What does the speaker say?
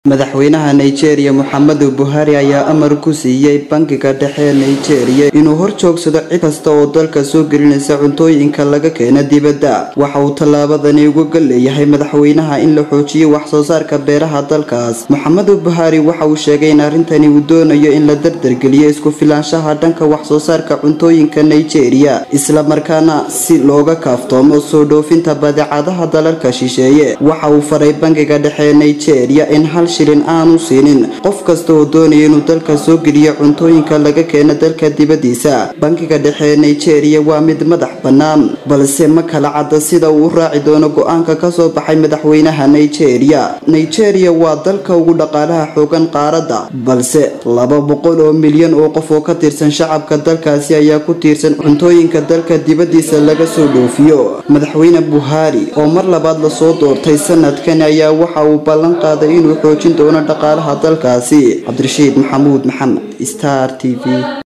madaxweynaha nigeria moxamedu buhari ayaa amar ku siiyey bangiga dhexe ee nigeria inuu hor joogsado cid kasta oo dalka soo gelinaysa cuntooyinka laga keena dibadda waxa uu tallaabadani uga leeyahay madaxweynaha in la xoojiyo wax soo saarka beeraha dalkaas moxamedu buhari waxa uu sheegay in arrintani uu doonayo in la dardargeliyo isku filaanshaha dhanka wax soo saarka cuntooyinka nigeria islamarkaana si looga kaaftoomo soo dhoofinta badeecadaha dalalka shisheeye waxa uu faray bangiga dhexe ee nigeria in hal shilin aanu siinin qof kasta oo doonaya inuu dalka soo geliyo cuntooyinka laga keeno dalka dibadiisa bankiga dhexe ee nigeria waa mid madax bannaan balse ma kala cadda sida uu u raaci doono go-aanka kasoo baxay madaxweynaha nigeria nigeria waa dalka ugu dhaqaalaha xoogan qaaradda balse laba boqol oo milyan oo qof oo ka tirsan shacabka dalkaasi ayaa ku tiirsan cuntooyinka dalka dibadiisa laga soo dhoofiyo madaxweyne buhari oo mar labaad lasoo doortay sanadkan ayaa waxa uu ballan qaaday inuu xoojin doono dhaqaalaha dalkaasi cabdirashiid maxamuud maxamed star t v